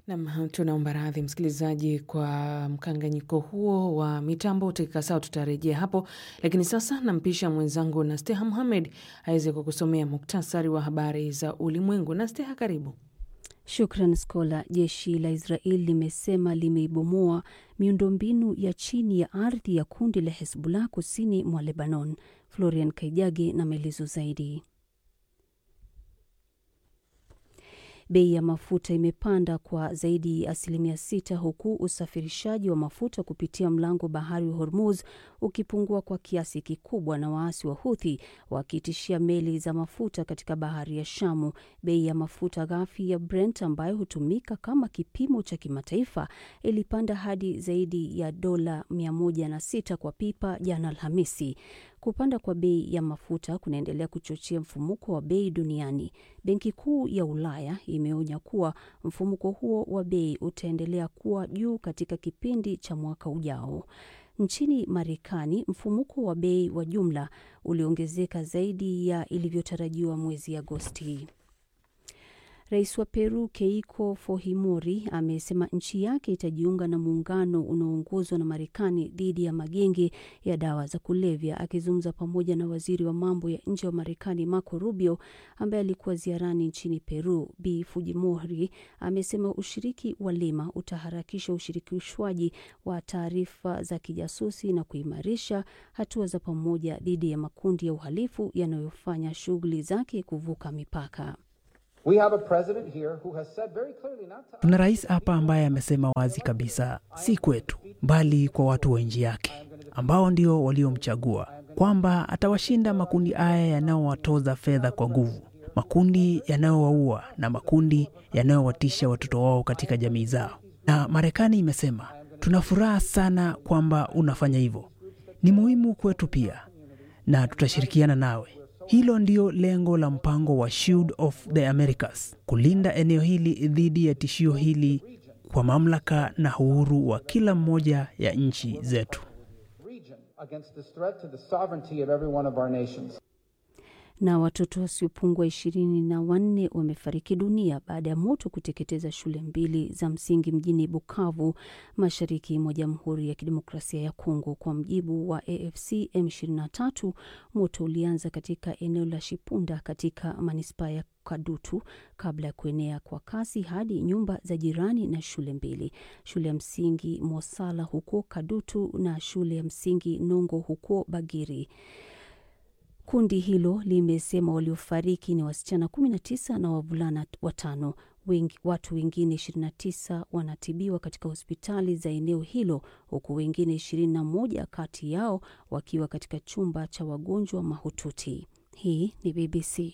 Nam, tunaomba radhi msikilizaji kwa mkanganyiko huo wa mitambo. Dakika sawa, tutarejea hapo, lakini sasa nampisha mwenzangu Nasteha Muhamed aweze kukusomea muktasari wa habari za ulimwengu. Nasteha, karibu. Shukran Skola. Jeshi la Israel limesema limeibomoa miundombinu ya chini ya ardhi ya kundi la Hezbollah kusini mwa Lebanon. Florian Kaijage na maelezo zaidi. Bei ya mafuta imepanda kwa zaidi ya asilimia sita huku usafirishaji wa mafuta kupitia mlango bahari wa Hormuz ukipungua kwa kiasi kikubwa na waasi wa Huthi wakitishia meli za mafuta katika bahari ya Shamu. Bei ya mafuta ghafi ya Brent ambayo hutumika kama kipimo cha kimataifa ilipanda hadi zaidi ya dola 106 kwa pipa jana Alhamisi. Kupanda kwa bei ya mafuta kunaendelea kuchochea mfumuko wa bei duniani. Benki Kuu ya Ulaya imeonya kuwa mfumuko huo wa bei utaendelea kuwa juu katika kipindi cha mwaka ujao. Nchini Marekani, mfumuko wa bei wa jumla uliongezeka zaidi ya ilivyotarajiwa mwezi Agosti. Rais wa Peru Keiko Fujimori amesema nchi yake itajiunga na muungano unaoongozwa na Marekani dhidi ya magenge ya dawa za kulevya. Akizungumza pamoja na waziri wa mambo ya nje wa Marekani Marco Rubio ambaye alikuwa ziarani nchini Peru, Bi Fujimori amesema ushiriki wa Lima utaharakisha ushirikishwaji wa taarifa za kijasusi na kuimarisha hatua za pamoja dhidi ya makundi ya uhalifu yanayofanya shughuli zake kuvuka mipaka. Tuna rais hapa ambaye amesema wazi kabisa, si kwetu, bali kwa watu wa nchi yake ambao ndio waliomchagua, kwamba atawashinda makundi haya yanayowatoza fedha kwa nguvu, makundi yanayowaua na makundi yanayowatisha watoto wao katika jamii zao. Na Marekani imesema tuna furaha sana kwamba unafanya hivyo, ni muhimu kwetu pia, na tutashirikiana nawe. Hilo ndio lengo la mpango wa Shield of the Americas, kulinda eneo hili dhidi ya tishio hili kwa mamlaka na uhuru wa kila mmoja ya nchi zetu. Na watoto wasiopungua ishirini na wanne wamefariki dunia baada ya moto kuteketeza shule mbili za msingi mjini Bukavu, mashariki mwa Jamhuri ya Kidemokrasia ya Kongo. Kwa mjibu wa AFC M23, moto ulianza katika eneo la Shipunda katika manispaa ya Kadutu kabla ya kuenea kwa kasi hadi nyumba za jirani na shule mbili, shule ya msingi Mosala huko Kadutu na shule ya msingi Nongo huko Bagiri. Kundi hilo limesema waliofariki ni wasichana 19 na wavulana watano. Wengi, watu wengine 29 wanatibiwa katika hospitali za eneo hilo huku wengine 21 kati yao wakiwa katika chumba cha wagonjwa mahututi. Hii ni BBC.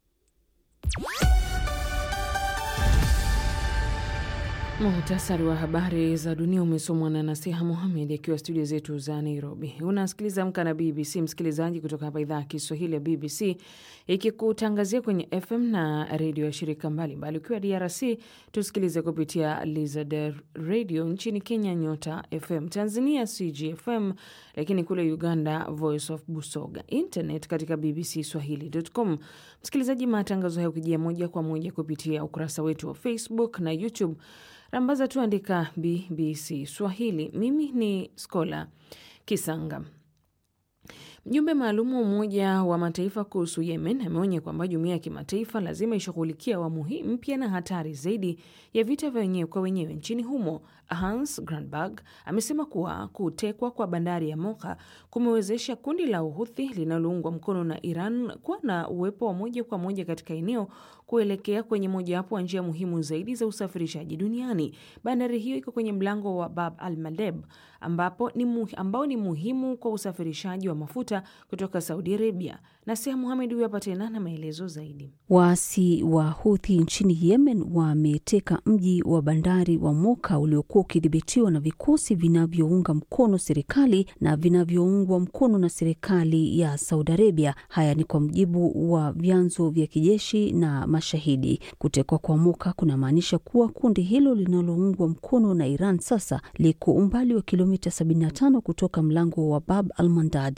Muhtasari wa habari za dunia umesomwa na Nasiha Muhamed akiwa studio zetu za Nairobi. Unasikiliza Amka na BBC, msikilizaji, kutoka hapa idhaa ya Kiswahili ya BBC ikikutangazia kwenye FM na redio ya shirika mbalimbali. Ukiwa DRC tusikilize kupitia Lizard Radio, nchini Kenya Nyota FM, Tanzania CGFM, lakini kule Uganda Voice of Busoga, internet katika BBC Swahili.com. Msikilizaji, matangazo haya ukijia moja kwa moja kupitia ukurasa wetu wa Facebook na YouTube rambaza tu andika BBC Swahili. Mimi ni Skola Kisanga. Mjumbe maalum wa Umoja wa Mataifa kuhusu Yemen ameonya kwamba jumuiya ya kimataifa lazima ishughulikia awamu hii mpya na hatari zaidi ya vita vya wenyewe kwa wenyewe nchini humo. Hans Grundberg amesema kuwa kutekwa kwa bandari ya Moka kumewezesha kundi la Uhuthi linaloungwa mkono na Iran kuwa na uwepo wa moja kwa moja katika eneo kuelekea kwenye mojawapo wa njia muhimu zaidi za usafirishaji duniani. Bandari hiyo iko kwenye mlango wa Bab al Mandeb ambapo ni muhi, ambao ni muhimu kwa usafirishaji wa mafuta kutoka Saudi Arabia. Nasia Muhamed huyu hapa tena na maelezo zaidi. Waasi wa Huthi nchini Yemen wameteka mji wa bandari wa Moka uliokuwa ukidhibitiwa na vikosi vinavyounga mkono serikali na vinavyoungwa mkono na serikali ya Saudi Arabia. Haya ni kwa mujibu wa vyanzo vya kijeshi na mashahidi. Kutekwa kwa Moka kunamaanisha kuwa kundi hilo linaloungwa mkono na Iran sasa liko umbali wa kilomita 75 kutoka mlango wa Bab al Mandad. Bab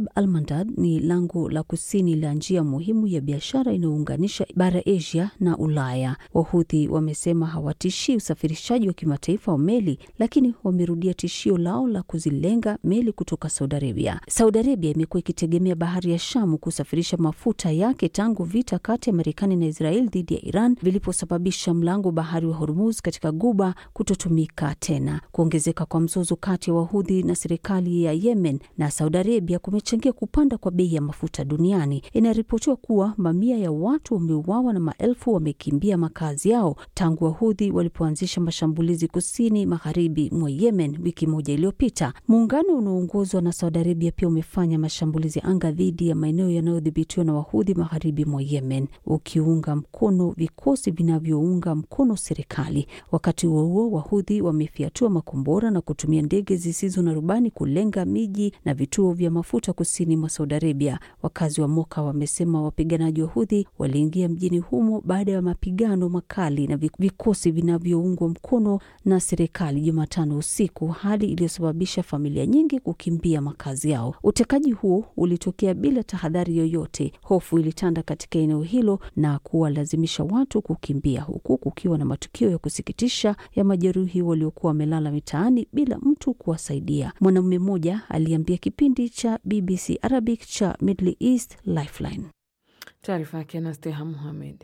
Bab al Mandab ni lango la kusini la njia muhimu ya biashara inayounganisha bara Asia na Ulaya. Wahudhi wamesema hawatishii usafirishaji wa kimataifa wa meli, lakini wamerudia tishio lao la kuzilenga meli kutoka Saudi Arabia. Saudi Arabia imekuwa ikitegemea bahari ya Shamu kusafirisha mafuta yake tangu vita kati ya Marekani na Israel dhidi ya Iran viliposababisha mlango bahari wa Hormuz katika Guba kutotumika tena. Kuongezeka kwa mzozo kati ya Wahudhi na serikali ya Yemen na Saudi Arabia kumechangia kupanda kwa bei ya mafuta duniani. Inaripotiwa kuwa mamia ya watu wameuawa na maelfu wamekimbia makazi yao tangu Wahudhi walipoanzisha mashambulizi kusini magharibi mwa Yemen wiki moja iliyopita. Muungano unaoongozwa na Saudi Arabia pia umefanya mashambulizi anga dhidi ya maeneo yanayodhibitiwa na Wahudhi magharibi mwa Yemen, ukiunga mkono vikosi vinavyounga mkono serikali. Wakati huo huo, Wahudhi wamefiatua makombora na kutumia ndege zisizo na rubani kulenga miji na vituo vya mafuta kusini mwa Saudi Arabia. Wakazi wa Moka wamesema wapiganaji wa Hudhi waliingia mjini humo baada ya mapigano makali na vikosi vinavyoungwa mkono na serikali Jumatano usiku, hali iliyosababisha familia nyingi kukimbia makazi yao. Utekaji huo ulitokea bila tahadhari yoyote. Hofu ilitanda katika eneo hilo na kuwalazimisha watu kukimbia, huku kukiwa na matukio ya kusikitisha ya majeruhi waliokuwa wamelala mitaani bila mtu kuwasaidia. Mwanamume mmoja aliambia kipindi cha BBC Arabic cha Middle East Lifeline. Taarifa yake na Steha Muhamed.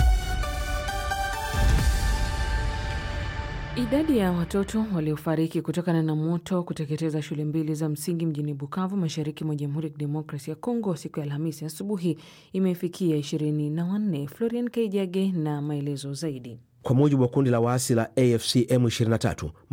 Idadi ya watoto waliofariki kutokana na moto kuteketeza shule mbili za msingi mjini Bukavu, mashariki mwa Jamhuri ya Kidemokrasia ya Kongo siku ya Alhamisi asubuhi imefikia ishirini na wanne. Florian Kaijage na maelezo zaidi. Kwa mujibu wa kundi la waasi la AFC M23